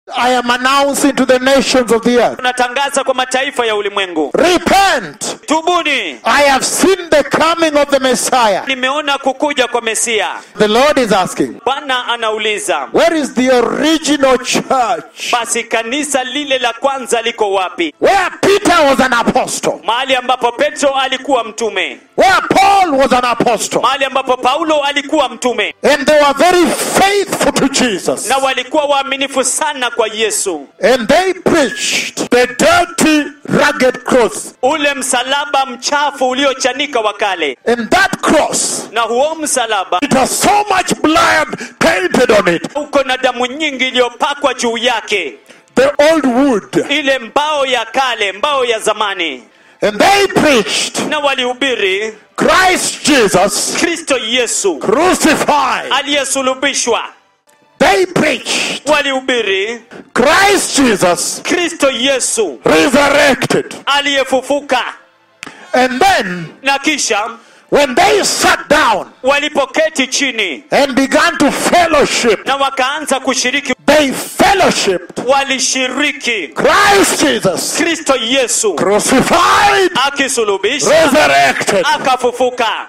I am announcing to the nations of the earth tunatangaza kwa mataifa ya ulimwengu repent. tubuni I have seen the coming of the Messiah. nimeona kukuja kwa mesia The Lord is asking, bwana anauliza Where is the original church? basi kanisa lile la kwanza liko wapi Where Peter was an apostle, mahali ambapo petro alikuwa mtume where Paul was an apostle, mahali ambapo paulo alikuwa mtume and they were very faithful to Jesus. na walikuwa waaminifu sana kwa yesu And they preached the dirty, rugged cross. ule msalaba mchafu uliochanika wa kale And that cross, na huo msalaba it has so much blood painted on it. uko na damu nyingi iliyopakwa juu yake The old wood. ile mbao ya kale mbao ya zamani And they preached na walihubiri Christ Jesus kristo yesu crucified. aliyesulubishwa They preached walihubiri Christ Jesus kristo yesu resurrected. aliyefufuka And then, na kisha when they sat down walipoketi chini and began to fellowship, na wakaanza kushiriki they fellowshiped walishiriki Christ Jesus kristo yesu crucified, akisulubishwa resurrected. akafufuka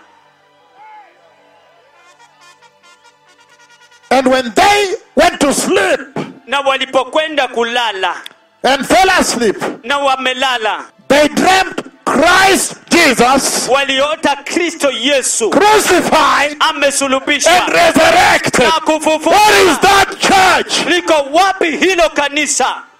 And when they went to sleep na walipokwenda kulala and fell asleep, na wamelala they dreamt Christ Jesus waliota kristo yesu crucified and amesulubishwa resurrected. na What is kufufuka that church? liko wapi hilo kanisa